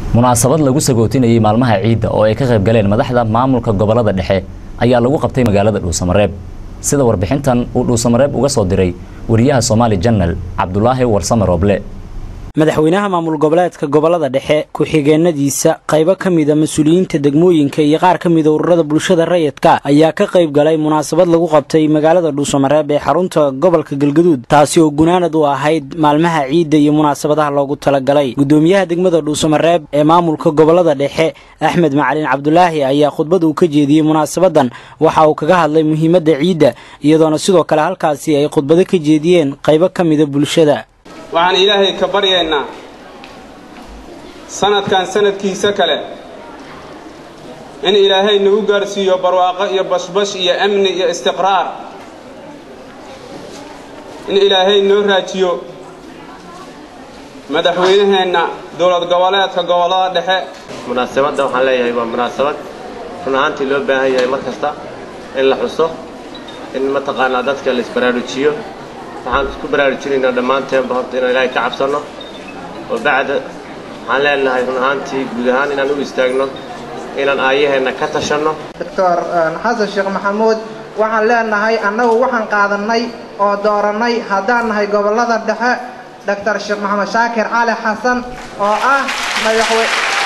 munaasabad lagu sagootinayay maalmaha ciidda oo ay ka qayb galeen madaxda maamulka gobolada dhexe ayaa lagu qabtay magaalada dhuusamareeb sida warbixintan uu dhuusamareeb uga soo diray wariyaha soomaali janal cabdulaahi warsame rooble madaxweynaha maamul goboleedka gobolada dhexe ku-xigeenadiisa qaybo ka mida mas-uuliyiinta degmooyinka iyo qaar ka mida ururada bulshada rayidka ayaa ka qayb galay munaasabad lagu qabtay magaalada dhuusamareeb ee xarunta gobolka galgaduud taasi oo gunaanad u ahayd maalmaha ciidda iyo munaasabadaha loogu talagalay gudoomiyaha degmada dhuusamareeb ee maamulka gobolada dhexe axmed macalin cabdulaahi ayaa khudbad uu ka jeediyey munaasabadan waxa uu kaga hadlay muhiimadda ciidda iyadoona sidoo kale halkaasi ay khudbado ka jeediyeen qaybo ka mida bulshada waxaan ilaahay ka baryaynaa sanadkan sanadkiisa kale in ilaahay nagu gaarsiiyo barwaaqo iyo bashbash iyo amni iyo istiqraar in ilaahay noo raajiyo madaxweynaheenna dowlad goboleedka gobollada dhexe munaasabadda waxaan leeyahay waa munaasabad run ahaantii loo baahan yahay mar kasta in la xuso in mataqaanaa dadka la isbaraarujiyo waxaan isku baraarujinaynaa dhammaanteenba horta inaan ilaahay ka cabsanno oo bacda waxaan leenahay run ahaantii guud ahaan inaan u istaagno inaan aayaheenna ka tashanno doctor xasan sheekh maxamuud waxaan leenahay annagu waxaan qaadannay oo doorannay haddaan nahay gobollada dhexe doctor sheekh maxamed shaakir cali xasan oo ah madaxwe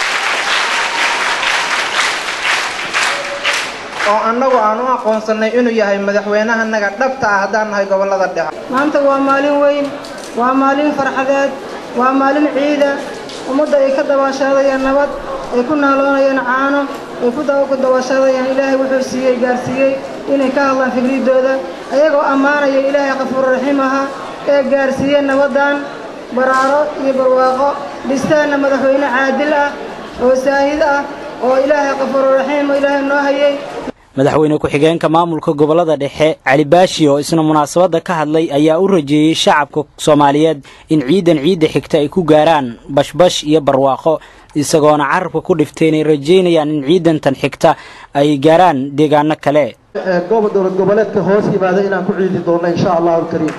oo annagu aan u aqoonsannay inuu yahay madaxweynahanaga dhabta ah haddaan nahay gobollada dhexe maanta waa maalin weyn waa maalin farxadeed waa maalin ciida ummadda ay ka dabaashaadayaan nabad ay ku naaloonayaan caano ay ku dabaashaadayaan ilaahay wuxuu siiyey gaarsiiyey inay ka hadlaan fikriddooda ayagoo ammaanaya ilaahay qafuurraxiim ahaa ee gaarsiiyey nabaddan baraaro iyo barwaaqo dhistaanna madaxweyne caadil ah oo saahid ah oo ilaahay qafuurraxiim oo ilaahay noo hayay madaxweyne ku-xigeenka maamulka gobolada dhexe cali baashi oo isna munaasabadda ka hadlay ayaa u rajeeyey shacabka soomaaliyeed in ciidan ciidda xigta ay ku gaaraan bashbash iyo barwaaqo isagoona carabka ku dhiftay inay rajeynayaan in ciidantan xigta ay gaaraan deegaano kale dowlad goboleedka hoos yimaada inaan ku ciidi doonno insha allahu alkariim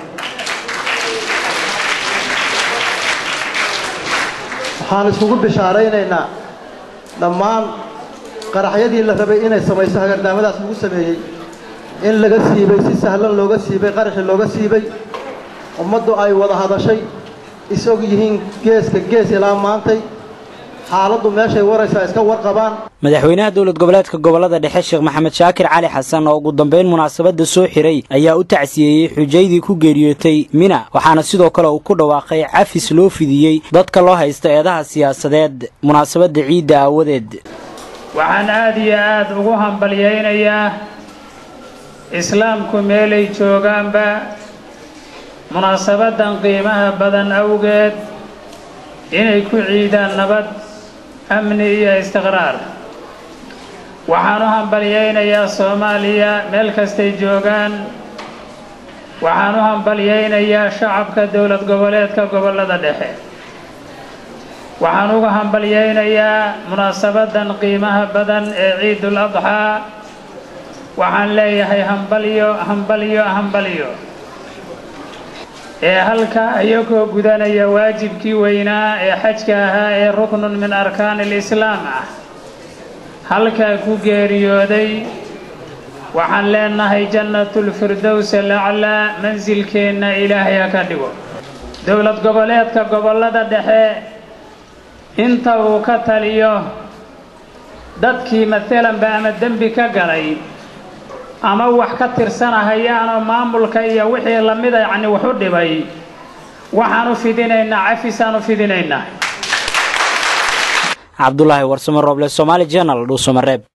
waxaan iskugu bishaaraynaynaa dhammaan qaraxyadii la rabay inay samayso hagardaamadaas lagu sameeyey in laga siibay si sahlan looga siibay qaraxii looga siibay ummaddu ay wada hadashay isog yihiin geeska gees ilaa maantay xaaladdu meeshay waraysaa iska warqabaan madaxweynaha dowlad goboleedka gobolada dhexe sheekh maxamed shaakir cali xasan oo ugu dambeyn munaasabadda soo xiray ayaa u tacsiyeeyey xujaydii ku geeriyootay mina waxaana sidoo kale uu ku dhawaaqay cafis loo fidiyey dadka loo haysta eedaha siyaasadeed munaasabadda ciidda aawadeed waxaan aada iyo aada ugu hambalyaynayaa islaamku meelay joogaanba munaasabaddan qiimaha badan awgeed inay ku ciidaan nabad amni iyo istiqraar waxaan u hambalyaynayaa soomaaliya meel kastay joogaan waxaan u hambalyaynayaa shacabka dowlad goboleedka gobollada dhexe waxaan uga hambalyaynayaa munaasabaddan qiimaha badan ee ciidul adxaa waxaan leeyahay hambalyo hambalyo hambalyo ee halka iyagoo gudanaya waajibkii weynaa ee xajka ahaa ee ruknun min arkaani alislaam ah halkaa ku geeriyooday waxaan leenahay jannatulfirdows alaclaa mansilkeenna ilaahay ha ka dhigo dowlad goboleedka gobollada dhexe inta uu ka taliyo dadkii maalanba ama dembi ka galay ama wax ka tirsanahayaanoo maamulka iyo wixii lamida yacni wax u dhibay waxaan u fidinaynaa cafisaan u fidinaynaa cabdulaahi warsamo rooble somaali jenal dhuusamareeb